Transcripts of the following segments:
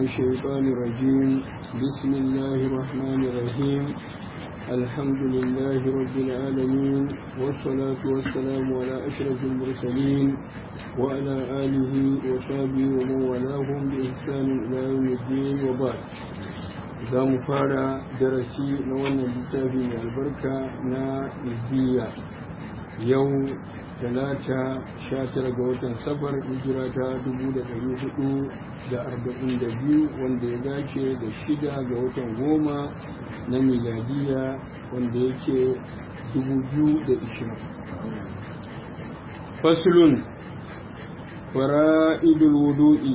الشيطان الرجيم بسم الله الرحمن الرحيم الحمد لله رب العالمين والصلاة والسلام على أشرف المرسلين وعلى آله وصحبه ومن والاهم بإحسان إلى يوم الدين وبعد za mu fara darasi na wannan littafi mai albarka na izziya yau talata sha tara ga watan safar hijira ta dubu da ɗari hudu da arba'in da biyu wanda ya dace da shida ga watan goma na miladiya wanda yake dubu biyu da ishirin fasulun fara'idul wudu'i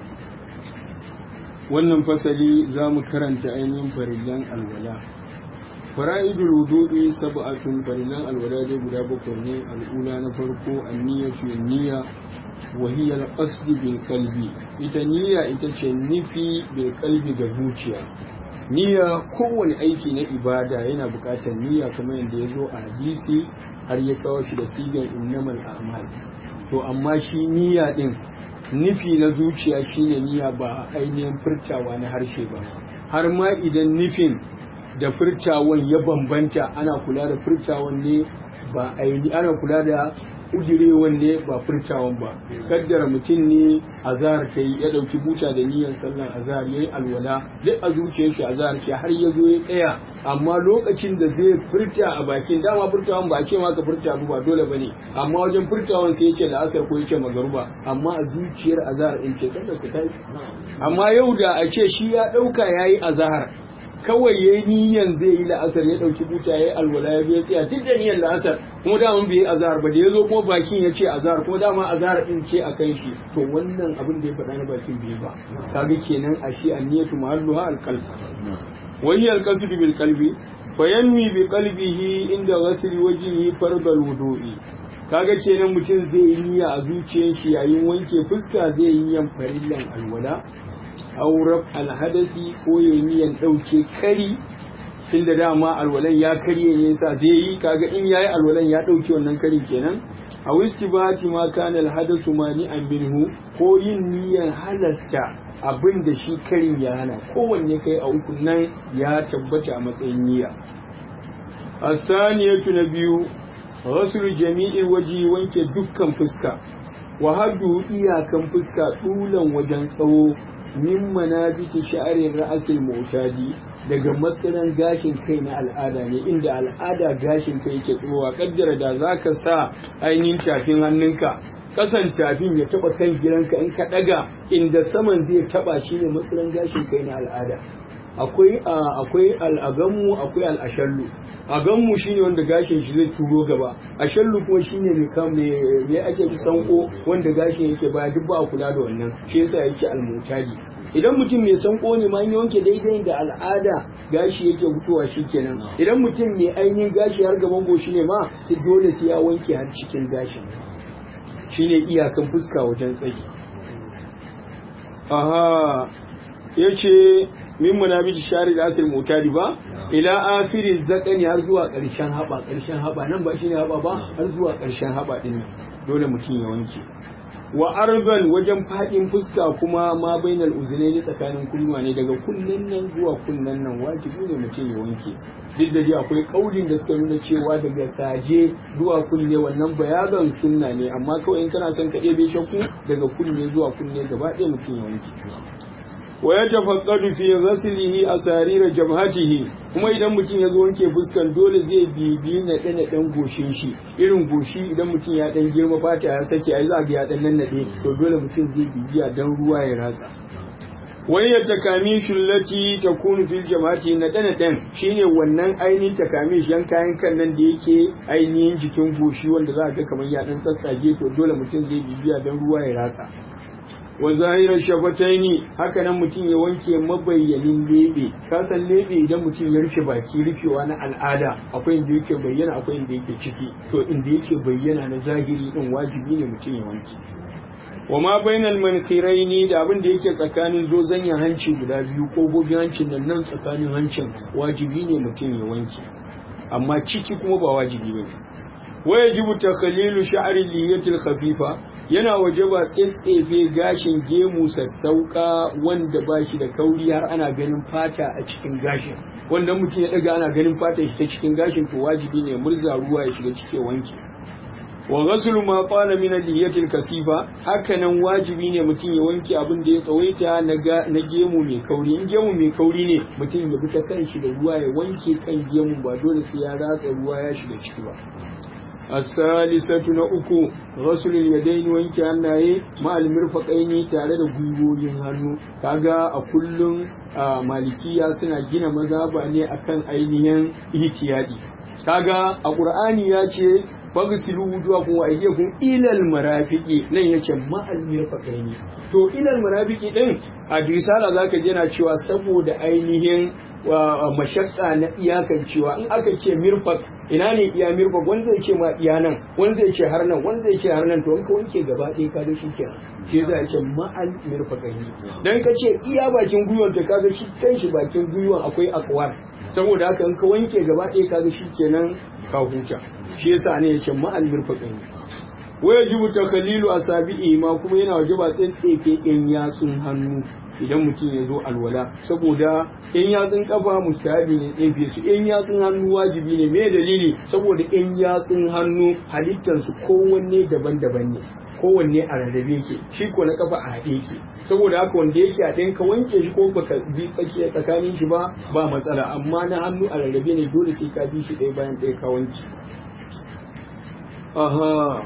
wannan fasali za mu karanta ainihin farillan alwala fara'idul wudu'i sab'atun farillan alwala dai guda bakwai ne al'ula na farko anniyatu niyya wa hiya al-qasd bil qalbi ita niyya ita ce nufi bil qalbi ga zuciya niyya kowane aiki na ibada yana buƙatar niyya kamar yadda ya zo a hadisi har ya kawo shi da sigan innamal a'mal to amma shi niyya din nufi na zuciya shine niyya ba ainihin furtawa na harshe ba har ma idan nufin da furtawan ya bambanta ana kula da furtawan ne ba aini ana kula da ujirewan ne ba furtawan ba kaddara mutum ne azhar ta yi ya dauki buta da niyyar sallar azhar yayi alwala duk a zuciyar shi azhar ce har ya zo ya tsaya amma lokacin da zai furta a bakin dama furtawan ba a ce maka furta ba dole bane amma wajen furtawan sai yace la'asar ko yace magaruba amma a zuciyar azhar in ce sallar su kai amma yau da a ce shi ya dauka yayi azhar kawai ya yi niyan zai yi la'asar ya ɗauki buta ya yi alwala ya biya tsaya duk da niyan la'asar kuma dama bai yi azhar ba da ya zo kuma bakin ya ce azhar kuma dama azhar din ce a kan shi to wannan abin da ya faɗa na bakin bai ba kaga kenan a shi anniyatu mahalluha alqalb wa hiya alqasdu bil qalbi fa yanwi bi qalbihi inda ghasli wajhihi fardal wudu'i kaga kenan mutum zai yi niyya a zuciyar shi yayin wanke fuska zai yi yan farillan alwala aurab alhadasi ko ya niyan ɗauke kari tun da dama alwalan ya karye ne sa zai yi kaga in yayi alwalan ya ɗauke wannan kari kenan a wistibati ma kana alhadasu mani an minhu ko yin niyan halasta abin da shi karin ya hana kowanne kai a uku nan ya tabbata a matsayin niyya asaniyatu na biyu ghaslu jami'il waji wanke dukkan fuska wa haddu iyakan fuska tulan wajen tsawo min manabiti sha'arin ra'asil mutadi daga matsalan gashin kai na al'ada ne inda al'ada gashin kai yake tsowa kaddara da zaka sa ainihin tafin hannunka kasan tafin ya taba kan gidanka in ka daga inda saman zai taba shine matsalan gashin kai na al'ada akwai akwai al'agamu akwai al'ashallu aganmu shine wanda gashin shi zai turo gaba ashallu kuma shine mai kam me ake sanko wanda gashin yake baya duk ba a kula da wannan shi yasa yake almutadi idan mutum mai sanko ne ma wanke daidai da al'ada gashi yake fitowa kenan idan mutum mai ainihin gashi har gaban goshi ne ma sai dole sai ya wanke har cikin gashin shine iyakan fuska wajen tsaki aha yace min munabiji shari da asir mutadi ba ila afirin zakani har zuwa ƙarshen haɓa ƙarshen haɓa nan ba shine haɓa ba har zuwa ƙarshen haɓa ɗin dole mutum ya wanke wa arban wajen faɗin fuska kuma ma bainal uzunaini tsakanin kunnuwa ne daga kunnen nan zuwa kunnen nan wajibi ne mutum ya wanke duk da dai akwai kaulin da suka nuna cewa daga saje zuwa kunne wannan bayagan sunna ne amma kawai in kana son ka ɗebe shakku daga kunne zuwa kunne gaba ɗaya mutum ya wanke wa ya tafaqqadu fi ghaslihi asarira jabhatihi kuma idan mutum ya zo wanke fuskan dole zai bibi na dana dan goshin shi irin goshi idan mutum ya dan girma fata ya sake ai za ga ya dan nannade to dole mutum zai bibiya dan ruwa ya ratsa wani ya takamishin lati ta kunu fil jama'ati na dana dan shine wannan ainihin takamish yan kayan kan nan da yake ainihin jikin goshi wanda za ga kamar ya dan tsatsage to dole mutum zai bibiya dan ruwa ya ratsa wa zahirar shafataini haka nan mutum ya wanke mabayyanin lebe kasan lebe idan mutum ya rufe baki rufewa na al'ada akwai inda yake bayyana akwai inda yake ciki to inda yake bayyana na zahiri din wajibi ne mutum ya wanke wa ma bainal mankhiraini da abin da yake tsakanin zozanyan hanci guda biyu ko gobin hancin nan nan tsakanin hancin wajibi ne mutum ya wanke amma ciki kuma ba wajibi ba wa yajibu takhlilu sha'ri liyatil khafifa yana waje ba tsetsefe gashin gemu sassauka wanda ba shi da kauri har ana ganin fata a cikin gashin wanda mutum ya daga ana ganin fata shi ta cikin gashin to wajibi ne murza ruwa ya shiga cike wanki wa ghaslu ma qala min al kasifa hakanan wajibi ne mutum ya wanke abin da ya tsawaita na gemu mai kauri in gemu mai kauri ne mutum ya bi ta kanshi da ruwa ya wanke kan gemu ba dole sai ya ratsa ruwa ya shiga ciki ba الثالثة نأكو غسل اليدين وانك hannaye مع المرفقين tare da gwiwoyin hannu kaga a kullum malikiya suna gina mazaba ne akan ainihin ihtiyadi kaga a qur'ani ya ce fagsilu wujuhakum wa aydiyakum ila almarafiqi nan yace ma almirfaqaini to ila almarafiqi din a risala zaka ji yana cewa saboda ainihin mashakka na iyakan cewa in aka ce mirfaq ina ne iya mirfaq wani zai ce ma iya nan wani zai ce har nan wani zai ce har nan to in ka wanke gaba ɗaya ka da shi kenan shi yasa yake ma'al mirfaqaini dan ka ce iya bakin gwiwan ta kaga shi kanshi bakin gwiwan akwai akwar saboda haka in ka wanke gaba ɗaya kaga shi kenan ka huta shi yasa ne yace ma'al mirfaqain wa yajibu takhlilu asabi'i ma kuma yana wajaba tsintsefe in yatsun hannu idan mutum ya zo alwala saboda in yatsun kafa mustahabi ne tsefe su in yatsun hannu wajibi ne me dalili saboda in yatsun hannu halittar su kowanne daban-daban ne kowanne a rarrabe ke shi ko na kafa a haɗe ke saboda haka wanda yake a ɗin ka wanke shi ko baka bi tsakiya tsakanin shi ba ba matsala amma na hannu a rarrabe ne dole sai ka bi shi ɗaya bayan ɗaya ka wanke aha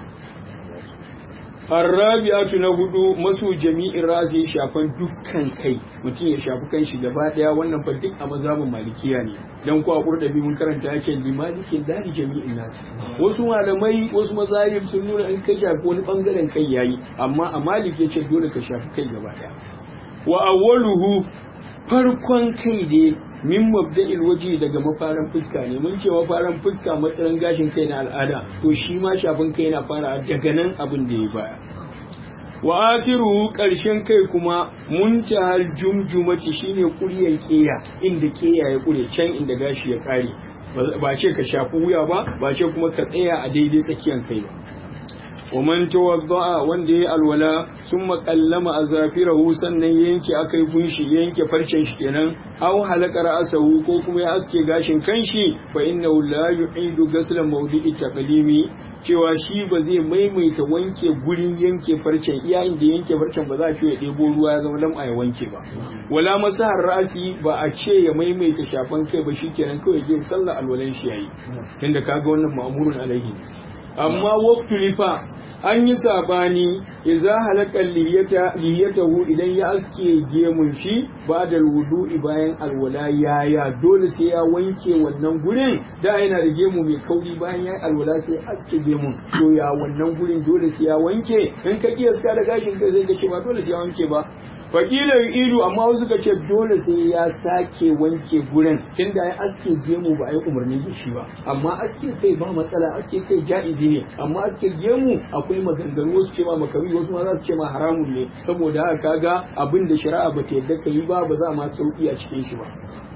Arrabi'atu na hudu masu jami'in rasi shafan dukkan kai mutum ya shafi kan shi gaba daya wannan fa duk a mazhabin malikiya ne dan ko a kurdabi mun karanta yake limalikin dali jami'in nasi wasu malamai wasu mazahib sun nuna in ka shafi wani bangaren kai yayi amma a malik yace dole ka shafi kai gaba daya wa awwaluhu farkon kai ne min mabda'il waje daga mafaran fuska ne mun ce mafaran fuska matsayin gashin kai na al'ada to shi ma shafin kai na fara daga nan abin da ya baya wa akiru karshen kai kuma muntahal jumjumati shine kuryan keya inda keya ya kure can inda gashi ya kare ba ce ka shafi wuya ba ba ce kuma ka tsaya a daidai tsakiyar kai ba ومن توضأ wanda ya alwala sun makallama a zafirahu sannan yanke aka yi kunshi yanke farcen shi kenan aw halaka ra'asahu ko kuma ya aske gashin kanshi fa innahu la yu'idu ghasla mawdi'i taqlimi cewa shi ba zai maimaita wanke gurin yanke farcen iya inda yanke farcen ba za a ce ya ɗebo ruwa ya zama lam'a ya wanke ba wala masahar rasi ba a ce ya maimaita shafan kai ba shikenan kawai zai sallah alwalan shi yayi tunda kaga wannan ma'murun alaihi amma waqtu lifa an yi sabani idza halaka liyata liyatahu idan ya aske gemun shi ba da wudu'i bayan alwala yaya dole sai ya wanke wannan gurin da yana da gemu mai kauri bayan ya alwala sai aske gemun to ya wannan gurin dole sai ya wanke in ka kiyasta da gashin kai sai ka ce ba dole sai ya wanke ba fakilar ido amma wasu ka ce dole sai ya sake wanke gurin tunda ya aske gemu ba a yi umarni da shi ba amma aske kai ba matsala aske kai ja'izi ne amma aske gemu akwai maganganu wasu ce ma makawi wasu ma za su ce ma haramun ne saboda haka kaga abin da shari'a ba ta yadda ka yi ba ba za ma sauki a cikin shi ba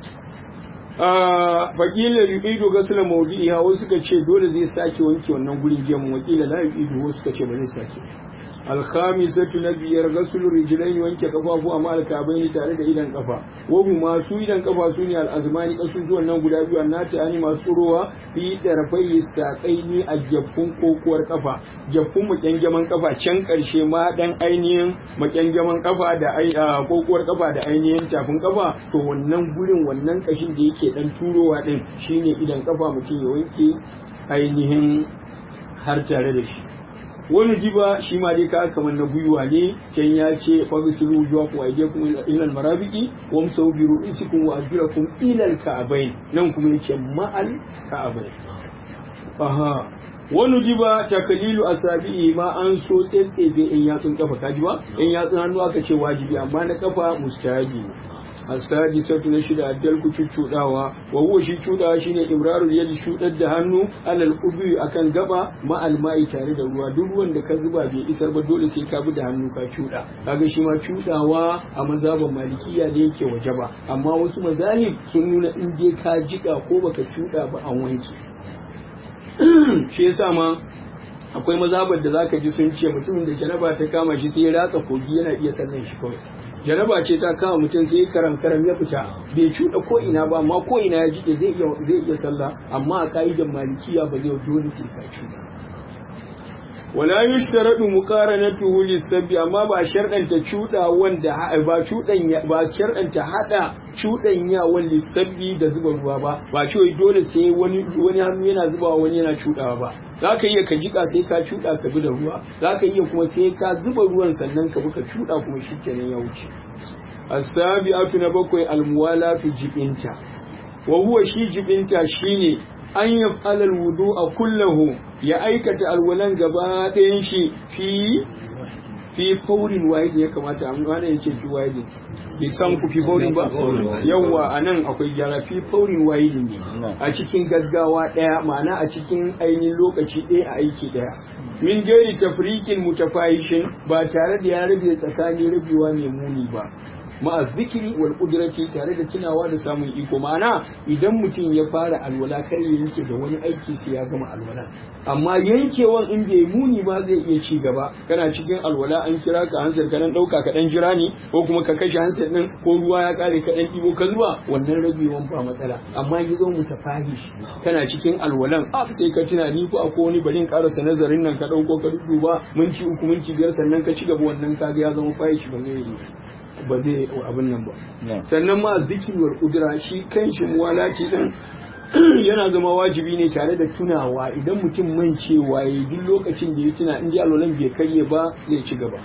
fakila yu'idu gasla mawdi'iha wasu ka ce dole zai sake wanke wannan gurin gemu wakila la yu'idu wasu ka ce ba zai sake alkhamisatu na biyar gasul rijlain wanke kafafu amma alkabaini tare da idan kafa wahu masu idan kafa su ne al'azmani kasusuwan nan guda biyu annati ani masu tsurowa fi tarfai saƙaini a jaffun kokuwar kafa jaffun makyangaman kafa can karshe ma dan ainihin makyangaman kafa da kokuwar kafa da ainihin tafin kafa to wannan gurin wannan kashin da yake dan turowa din shine idan kafa mutum ya wanke ainihin har tare da shi wani jiba shi ma dai ka kamar na gwiwa ne can ya ce fagisiru wujuwa ku aide kuma ilal marabiki wa musau bi ru'isikum wa ajrakum ilal ka'abain nan kuma yake ma'al ka'abain aha wani jiba takalilu asabi'i ma an so tsetsefe in yatsun kafa kaji ba in yatsun hannu aka ce wajibi amma na kafa mustahabi السادسة نشد أدل كتشوdawa وهو shi cudawa shine imrarul yadi shudar da hannu alal ubi akan gaba ma almai tare da ruwa duk ruwan da ka zuba bai isar ba dole sai ka bi da hannu ka cuda kaga shi ma cudawa a mazhaban malikiya ne yake wajaba amma wasu mazahib sun nuna in je ka jika ko baka cuda ba an wanke shi yasa ma akwai mazabar da zaka ji sun ce mutumin da janaba ta kama shi sai ya ratsa kogi yana iya sallan shi kawai janaba ce ta kama mutum sai karam karam ya fita bai cuɗa ko ina ba amma ko ina ya jike zai iya zai iya sallah amma a ka'idar malikiya ba zai dole sai ka cuɗa wala yushtaradu muqaranatuhu lisabbi amma ba sharɗanta cuɗa wanda ba cuɗan ba sharɗanta hada cuɗanya wan lisabbi da zuba ruwa ba ba ce dole sai wani wani hannu yana zubawa wani yana cuɗawa ba zaka iya ka jika sai ka cuɗa ka bi da ruwa zaka iya kuma sai ka zuba ruwan sannan ka bi ka cuɗa kuma shikenan ya wuce as-sabi'atu na bakwai al-muwalatu jibinta wa huwa shi jibinta shine an yi alal wudu a kullahu ya aikata alwalan gaba ɗayan shi fi fi faurin wahid ya kamata an gane ya ce fi wahid bai san ku fi faurin ba yawwa a nan akwai gyara fi faurin wahid ne a cikin gaggawa ɗaya ma'ana a cikin ainihin lokaci ɗaya a aiki ɗaya min gairi tafrikin mutafahishin ba tare da ya rabe tsakani rabewa mai muni ba ma'a zikiri wal kudrati tare da tunawa da samun iko ma'ana idan mutum ya fara alwala kar ya yanke da wani aiki sai ya gama alwala amma yankewan in bai muni ba zai iya ci gaba kana cikin alwala an kira ka hansar ka dan dauka ka dan jira ni ko kuma ka kashe hansar din ko ruwa ya kare ka dan dibo ka zuba wannan rabewan ba matsala amma ya zo mu tafahish kana cikin alwalan a sai ka tuna ni ko akwai wani barin karasa nazarin nan ka dauko ka duba minti uku minti biyar sannan ka ci gaba wannan kaga ya zama fahish ba zai yi ba zai abin nan ba sannan ma zikirwar kudura shi kanshi muwalaci din yana zama wajibi ne tare da tunawa idan mutum mancewa ya duk lokacin da ya tuna in ji alwalan bai karye ba zai ci gaba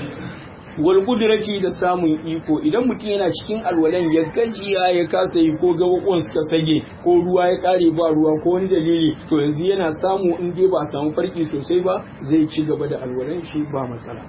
wal kudrati da samun iko idan mutum yana cikin alwalan ya gajiya ya kasa yi ko gabakon suka sage ko ruwa ya kare ba ruwa ko wani dalili to yanzu yana samu in dai ba a samu farki sosai ba zai ci gaba da alwalan shi ba matsala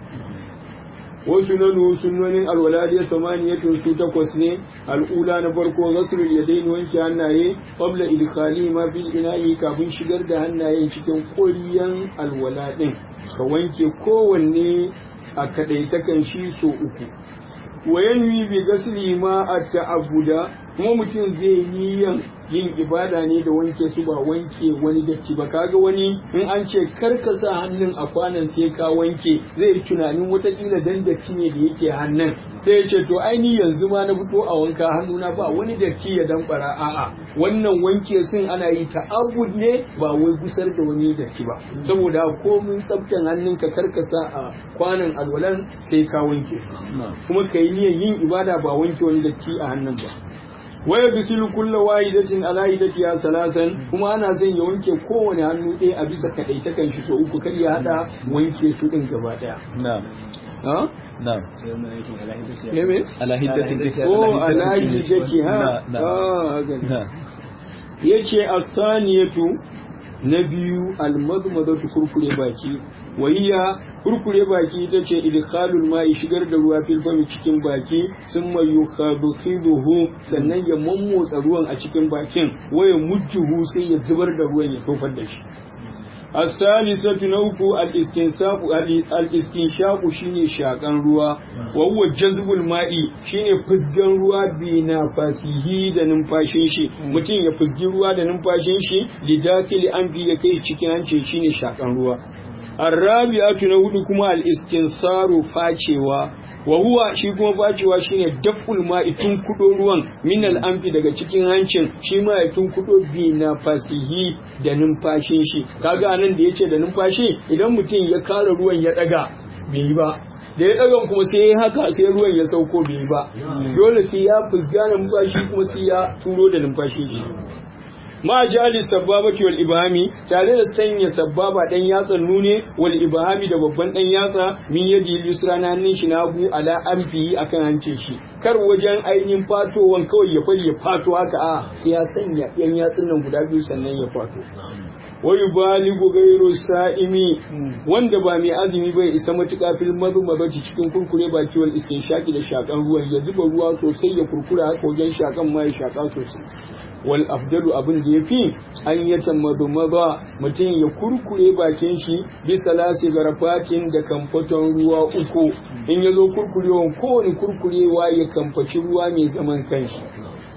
wasu nanu sunnonin alwala da samaniyatun su takwas ne al'ula na farko ghaslul yadayn wanke hannaye qabla idkhali ma fil ina'i kafin shigar da hannayen cikin ƙoriyan alwala din ka wanke kowanne a kadaitakan shi so uku wa yanwi bi ghasli ma at-ta'abbuda kuma mutum zai niyan yin ibada ne da wanke su ba wanke wani datti ba kaga wani in an ce karka sa hannun a kwanan sai ka wanke zai yi tunanin watakila dan datti ne da yake hannun sai ya ce to aini yanzu ma na fito a wanka hannuna ba wani datti ya damfara a'a wannan wanke sun ana yi ta'abbud ne ba wai gusar da wani datti ba saboda komin tsaftan hannunka karka sa a kwanan alwalan sai ka wanke kuma ka yi niyyar yin ibada ba wanke wani datti a hannun ba waya bisilu kulla wahidatin ala hidatiha salasan kuma ana son ya wanke kowane hannu ɗaya a bisa kadaitakan shi so uku kar ya hada wanke su din gaba daya na'am ha na'am me ala hiddatin oh ala hidatiha ah na'am yace as-saniyatu na biyu al-madmadatu kurkure baki wahiya kurkure baki ita ce idkhalul ma'i shigar da ruwa fil fami cikin baki sun mai yukhadhiduhu sannan ya mammotsa ruwan a cikin bakin waya mujjuhu sai ya zubar da ruwan ya tofar da shi الثالثة نوكو الاستنساق الاستنشاق شيني شاقان روا وهو جذب الماء شيني فزغان روا بنفسه da numfashin shi mutum ya fuzgi ruwa da numfashin shi lidakili an bi ya kai cikin hancin shine shakan ruwa arrabi'atu na hudu kuma al-istinsaru facewa wa huwa shi kuma facewa shine daful ma'i tun kudo ruwan min al-anfi daga cikin hancin shi ma ya tun kudo bi na fasihi da numfashin shi kaga anan da yace da numfashi idan mutum ya kara ruwan ya daga bai yi ba da ya daga kuma sai ya haka sai ruwan ya sauko bai yi ba dole sai ya fusga numfashi kuma sai ya turo da numfashin shi ma jali sababati wal ibhami tare da sanya sababa dan yatsan nune wal ibhami da babban dan yatsa min yadi yusra na hannun shi nagu ala anfi akan hancin shi kar wajen ainihin fatowan kawai ya fari ya fato haka a sai ya sanya yan yatsun nan guda biyu sannan ya fato wayu baligu gairu sa'imi wanda ba mai azumi bai isa matuƙa fil mazumazati cikin kurkure baki wal istinshaki da shakan ruwan ya zuba ruwa sosai ya kurkura haka wajen shakan ma ya shaka sosai wal afdalu abin da yafi an ya tammadu maza mutum ya kurkure bakin shi bisa lasi garafatin da kamfaton ruwa uku in ya zo kurkurewan kowane kurkurewa ya kamfaci ruwa mai zaman kanshi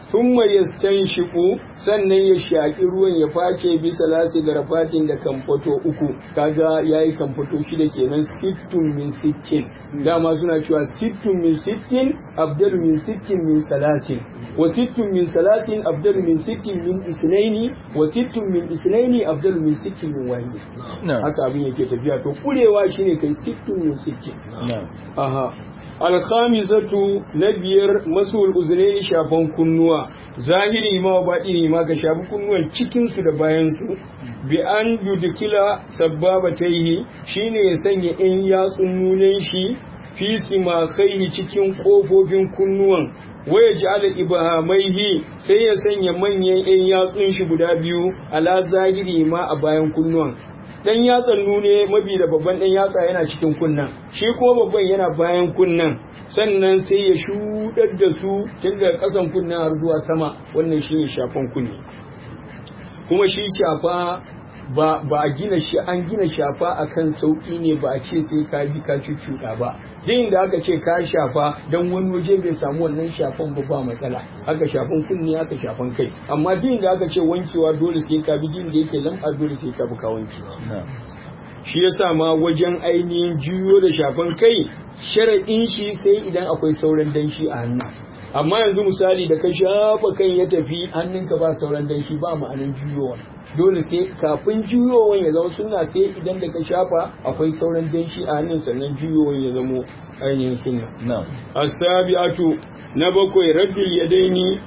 thumma yastanshiqu sannan ya shaki ruwan ya face bisa lasi garafatin da kamfato uku kaga yayi kamfato shida kenan sittun min sittin dama suna cewa sittun min sittin abdalu min sittin min salasin wa sittun min salasin abdalu min sittin min isnaini wa sittun min isnaini abdalu min sittin min wahid haka abin yake tafiya to kurewa shine kai sittun min sittin aha alkhamisatu na biyar masul uzunaini shafan kunnuwa zahiri ma baɗini ma ka shafi kunnuwan cikinsu da bayansu bi an yudkila sabbabataihi shine ya sanya in yatsun nunan shi fi simakhaihi cikin kofofin kunnuwan waya ja'ala ibhamaihi sai ya sanya manyan yan yatsun shi guda biyu ala zahiri ma a bayan kunnuwan dan yatsan nune mabi da babban dan yatsa yana cikin kunnan shi kuma babban yana bayan kunnan sannan sai ya shudar da su tun daga kasan kunnan har zuwa sama wannan shine shafan kunne kuma shi shafa ba ba a gina shi an gina shafa akan sauki ne ba a ce sai ka bi ka cuccuɗa ba din da aka ce ka shafa dan wani waje bai samu wannan shafan ba ba matsala haka shafan kunne haka shafan kai amma din da aka ce wankewa dole sai ka bi din da yake lam'a dole sai ka bi ka wanke shi yasa ma wajen ainihin juyo da shafan kai sharaɗin shi sai idan akwai sauran danshi a hannu amma yanzu misali da ka shafa kan ya tafi hannunka ba sauran danshi ba ma'anin juyowa dole sai kafin juyowan ya zama sunna sai idan da ka shafa akwai sauran danshi a hannun sannan juyowan ya zama ainihin sunna asabi'atu na bakwai raddul yadaini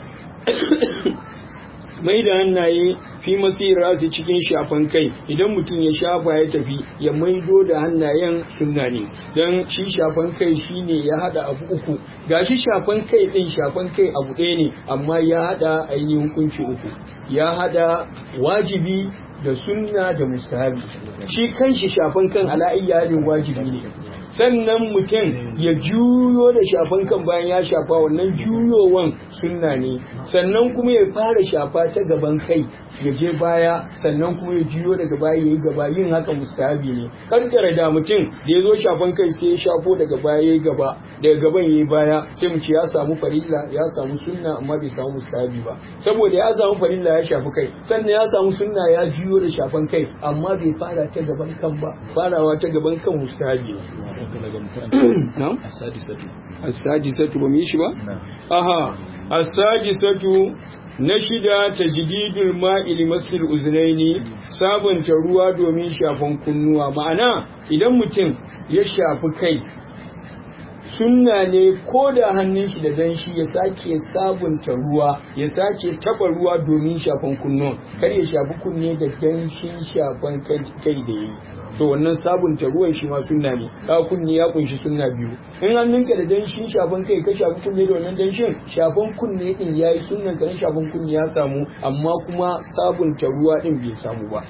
mai da hannaye fi masira su cikin shafan kai idan mutum ya shafa ya tafi ya maido da hannayen sunna ne don shi shafan kai shine ya hada abu uku gashi shafan kai din shafan kai abu ɗaya ne amma ya hada ainihin hukunci uku ya hada wajibi da sunna da mustahabi shi kanshi shafan kan ala'iyyarin wajibi ne sannan mutum ya juyo da shafan kan bayan ya shafa wannan juyowan sunna ne sannan kuma ya fara shafa ta gaban kai ya je baya sannan kuma ya juyo daga baya ya yi gaba yin haka mustahabi ne kankara da mutum da ya zo shafan kai sai ya shafo daga baya ya yi gaba daga gaban ya yi baya sai mu ce ya samu farilla ya samu sunna amma bai samu mustahabi ba saboda ya samu farilla ya shafi kai sannan ya samu sunna ya juyo da shafan kai amma bai fara ta gaban kan ba farawa ta gaban kan mustahabi ne as-sadisatu ba mu yi shi ba aha as-sadisatu na shida ta jididul ma'il masil uzunaini sabunta ruwa domin shafan kunnuwa ma'ana idan mutum ya shafi kai sunna ne ko da hannun shi da danshi ya sake sabunta ruwa ya sake taba ruwa domin shafan kunnuwan kar ya shafi kunne da danshin shafan kai da yi to wannan sabunta ruwan shi ma sunna ne ka kunne ya kunshi sunna biyu in hannunka da danshin shafan kai ka shafi kunne da wannan danshin shafan kunne din yayi sunnan ka shafan kunne ya samu amma kuma sabunta ruwa din bai samu ba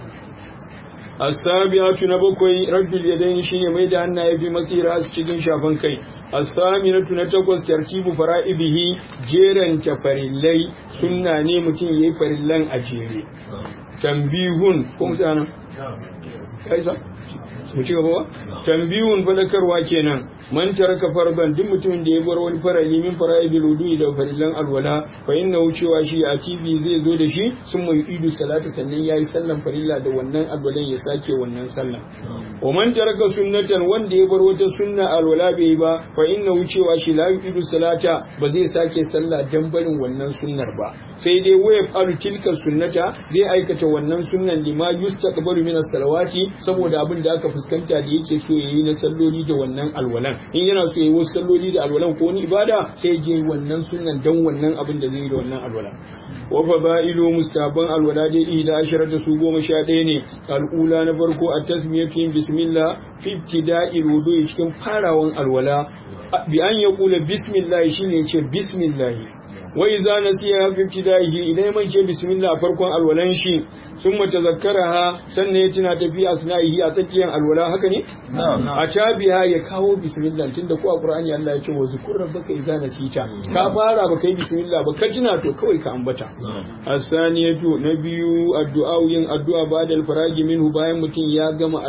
asabiatu na bakwai raddul yadaini shine mai da hannaye fi masira su cikin shafan kai asaminatu na takwas tartibu fara'ibihi jeran farillai sunna ne mutum yayi farillan a jere tambihun ko mutana kaisa mu ci gaba ba tambihun fadakarwa kenan man taraka farban duk mutumin da ya bar wani farali min fara'ibil wudu'i da farillan alwala fa inna cewa shi a TV zai zo da shi sun mai idu salata sannan yayi sallan farilla da wannan alwalan ya sake wannan sallan wa man taraka sunnatan wanda ya bar wata sunna alwala bai ba fa inna cewa shi la idu salata ba zai sake sallah dan barin wannan sunnar ba sai dai waya faru tilka sunnata zai aikata wannan sunnan lima yustaqbalu min as-salawati saboda abin da aka fuskanta da yake so yayi na salloli da wannan alwalan in yana so yayi wasu salloli da alwalan ko wani ibada sai je wannan sunnan dan wannan abin da zai yi da wannan alwala wa fadailu mustaban alwala dai ila asharata su goma sha ɗaya ne al'ula na farko a tasmiyatu bismillah fi ibtida'il wudu'i cikin farawan alwala bi an yaqula bismillah shine yace bismillah wa idza nasiya fi ibtida'ihi idan man ce bismillah farkon alwalan shi summa tazakkaraha sannan ya tuna tafi asna'ihi a tsakiyar alwala haka ne a tabiha ya kawo bismillah tunda ko a qur'ani Allah ya ce wa zukur rabbaka idza nasita ka fara ba kai bismillah ba ka tuna to kawai ka ambata asaniyatu na biyu addu'a yin addu'a ba'da al-faragi minhu bayan mutum ya gama alwalan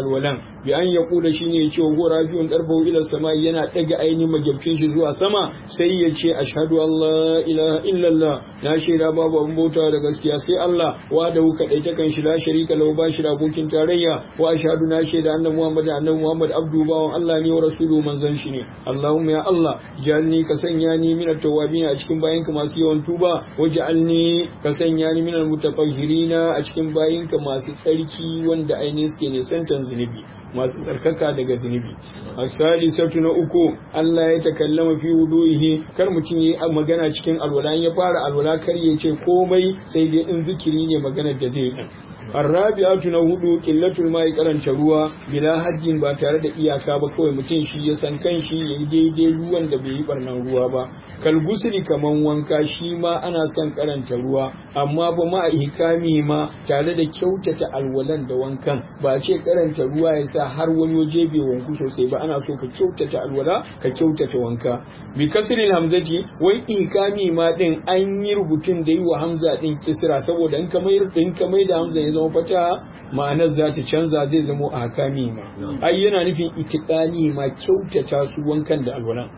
bi an ya kula shine ya ce wa gora biyun darbahu ila sama yana daga ainihin majabcin shi zuwa sama sai ya ce ashhadu an la ilaha illallah na shaida babu abin bauta da gaskiya sai Allah wa da wuka dai ta kan shi la sharika lahu ba shi da abokin tarayya wa ashhadu na shaida annabi Muhammad annabi Muhammad abdu bawan Allah ne wa rasulu manzon shi ne Allahumma ya Allah jalni ka sanya ni min at-tawabin a cikin bayinka masu yawan tuba waj'alni ka sanya ni min al-mutatahhirina a cikin bayinka masu tsarki wanda ainihin suke ne santan zunubi masu tsarkaka daga zunubi asali sautu na uku Allah ya takallama fi wudu'ihi kar mutum yi magana cikin alwala ya fara alwala kar ya ce komai sai dai in zikiri ne maganar da zai yi arrabi'atu na hudu qillatul ma'i karanta ruwa bila hajjin ba tare da iyaka ba kawai mutum shi ya san kanshi yayi daidai ruwan da bai yi barnan ruwa ba kalgusuli kaman wanka shi ma ana son karanta ruwa amma ba ma ihkami ma tare da kyautata alwalan da wankan ba ce karanta ruwa ya sa har wani waje bai wanku sosai ba ana so ka kyautata alwala ka kyautata wanka bi kasril hamzati wai ihkami ma din an yi rubutun da yi wa hamza din kisra saboda in ka mai in ka mai da hamza ya zama fata ma'anar za ta canza zai zama a hakami ma ai yana nufin itikani ma kyautata su wankan da alwalan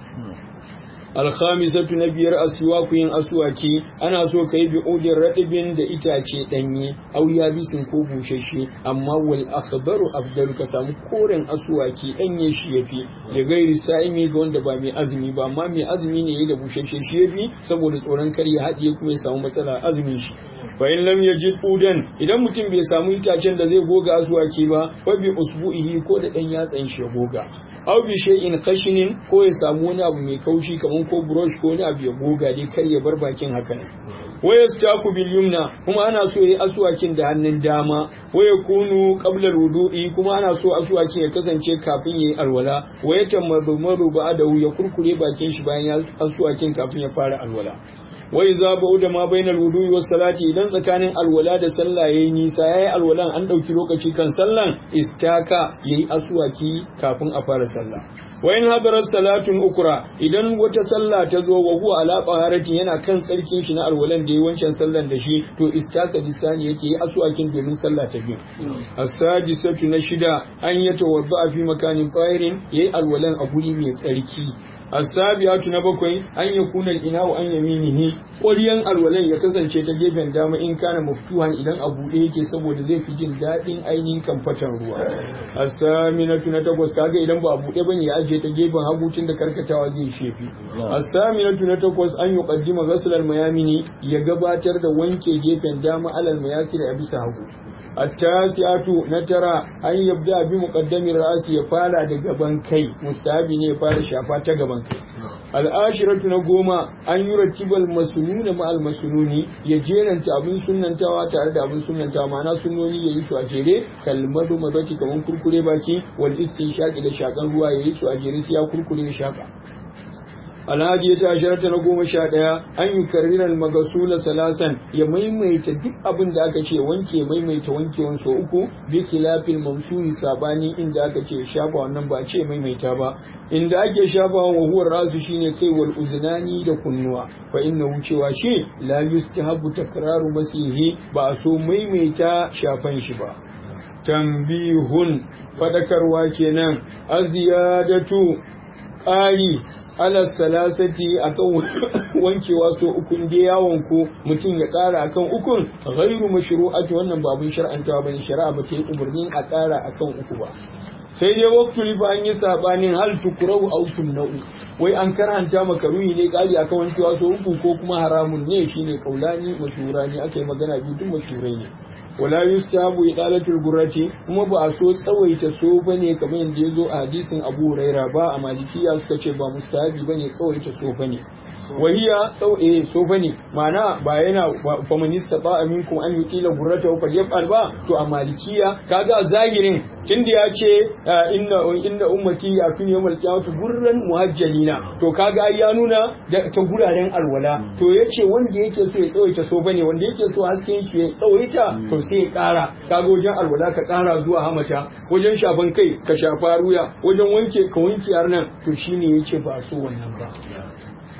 alkhamisatu na biyar aswaku yin aswaki ana so kai bi udin radibin da itace danye au ya bisin ko bushashe amma wal akhbaru afdalu ka samu koren aswaki danye shi yafi da gairi sa'imi ga wanda ba mai azumi ba amma mai azumi ne yayi da bushashe shi yafi saboda tsoron kar ya haɗiye kuma ya samu matsala azumin shi fa in lam yajid udan idan mutum bai samu itacen da zai goga aswaki ba fa bi usbu'ihi ko da dan yatsan shi ya goga au bi shay'in khashinin ko ya samu wani abu mai kaushi kamar ko brush ko wani abu ya goga dai kar ya bar bakin haka ne waya staku bil yumna kuma ana so yayi aswakin da hannun dama waya kunu qabla wudu'i kuma ana so aswakin ya kasance kafin yayi alwala waya tamadu maru ba'da ya kurkure bakin shi bayan ya aswakin kafin ya fara alwala wai za ba da ma bainal wudu'i was salati idan tsakanin alwala da sallah yayi nisa yayi alwalan an dauki lokaci kan sallan istaka yayi aswaki kafin a fara sallah wa in hadarat salatun ukra idan wata sallah ta zo wa huwa ala qaharatin yana kan tsarkin shi na alwalan da yayi wancan sallan da shi to istaka disani yake yi aswakin domin sallah ta biyu as-sadisatu na shida an yatawadda fi makanin qahirin yayi alwalan a guri mai tsarki asabiyatu na bakwai an yi kunan ina wa an yaminihi ƙwaryan alwalan ya kasance ta gefen dama in kana maftuhan idan a buɗe yake saboda zai fi jin daɗin ainihin kamfatan ruwa asaminatu na takwas kaga idan ba a buɗe bane ya ajiye ta gefen hagu tun da karkatawa zai shefi asaminatu na takwas an yi qaddima ghasl mayamini ya gabatar da wanke gefen dama alal mayasir a bisa hagu التاسعة نترى أن يبدأ بمقدم الرأس يفعل دقبان كي مستحبي ne ya fara shafa ta gaban kai al'ashiratu na goma an yi rattibal masununa ma almasununi ya jeranta abin sunantawa tare da abin sunantawa ma'ana sunoni ya yi su a jere kalmadu mazaki kamar kurkure baki wal istinshaqi da shakan ruwa ya yi su a jere sai ya kurkure ya shaka alhaji ta asharata na goma sha ɗaya an yi karrirar magasula salasan ya maimaita duk abin da aka ce wanke maimaita wankewan so uku bi khilafil mamsuri sabani inda aka ce shafa wannan ba ce maimaita ba inda ake shafa wa huwar rasu shine kai wal uznani da kunnuwa fa inna wucewa shi la yustahabu takraru masihi ba a so maimaita shafan shi ba tambihun fadakarwa kenan aziyadatu ƙari ala salasati akan wankewa so ukun da yawon ku mutum ya ƙara akan ukun ghairu mashru'ati wannan babun shar'antawa bane shari'a ba ta yi umarnin a ƙara akan uku ba sai dai waktu lifa an yi sabanin hal tukurau aw nau'i wai an karanta makaruhi ne kali akan wankewa so uku ko kuma haramun ne shine kaulani mashurani aka yi magana biyu duk mashurai ne wala yustahabu idalatul gurrati kuma ba a so tsawaita so bane kamar yadda yazo a hadisin Abu Huraira ba a malikiya suka ce ba mustahabi bane tsawaita so bane wahiya sau eh so bane ma'ana ba yana faminista ba aminkum an yuqila gurrata fa yaf'al ba to a malikiya kaga zahirin tunda ya ce inna inna ummati yakun yawmal qiyamati gurran muhajjalina to kaga ai ya nuna ta guraren alwala to yace wanda yake so ya tsawaita so bane wanda yake so hasken shi ya tsawaita to sai ya kara kaga wajen alwala ka kara zuwa hamata wajen shafan kai ka shafa ruya wajen wanke ka wanke har nan to shine yace ba so wannan ba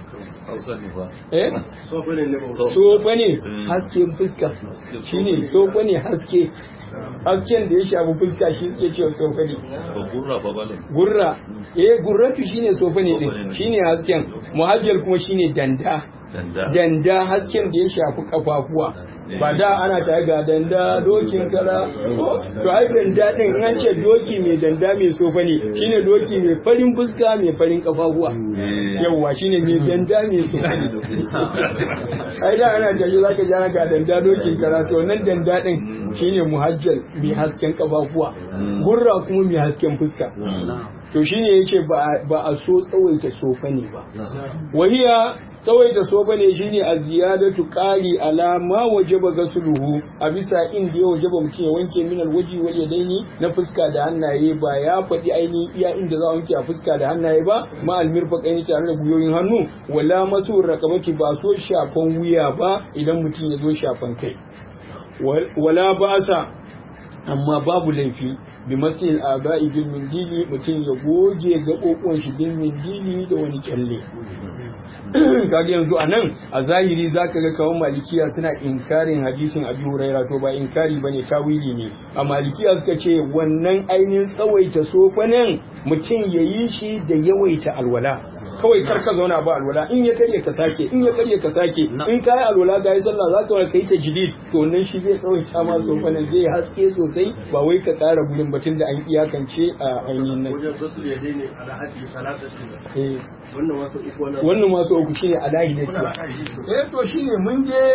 eh sofa ne hasken fuska shine sofa ne haske hasken da ya shafi fuska shi ke cewa sofa ne gurra eh gurratu shine sofa ne din shine hasken muhajjal kuma shine danda danda hasken da ya shafi kafafuwa ba da ana tare ga danda dokin kara to ai danda din an ce doki mai danda mai sofa ne shine doki mai farin fuska mai farin kafafuwa yawwa shine mai danda mai sofa ne ai da ana tare zaka ji ana ga danda dokin kara to nan danda din shine muhajjal mai hasken kafafuwa gurra kuma mai hasken fuska to shine yace ba a so tsawaita sofa ne ba wahiya tsawaita sofa ne shine a ziyadatu qali ala ma wajaba gasluhu a bisa inda ya wajaba mutum ya wanke min alwaji wal yadaini na fuska da hannaye ba ya faɗi ainihin iya inda za a wanke a fuska da hannaye ba ma almirfaqaini tare da guyoyin hannu wala masu rakabati ba so shafan wuya ba idan mutum ya zo shafan kai wala ba'asa amma babu laifi bi masil aba'i bil mindili mutum ya goge gaɓoɓon shi bil mindili da wani kyalle kaga yanzu a nan a zahiri zaka ga kawan malikiya suna inkarin hadisin abi huraira to ba inkari bane tawili ne a malikiya suka ce wannan ainihin tsawaita sofanin mutum ya yi shi da yawaita alwala kawai kar ka zauna ba alwala in ya karye ka sake in ya karye ka sake in ka yi alwala ka yi sallah za ka wani ka yi ta jidid to nan shi zai tsawaita ma sofanin zai haske sosai ba wai ka tsara gudun batun da an iyakance a ainihin nan wannan masu uku shine alahi da ce eh to shine mun je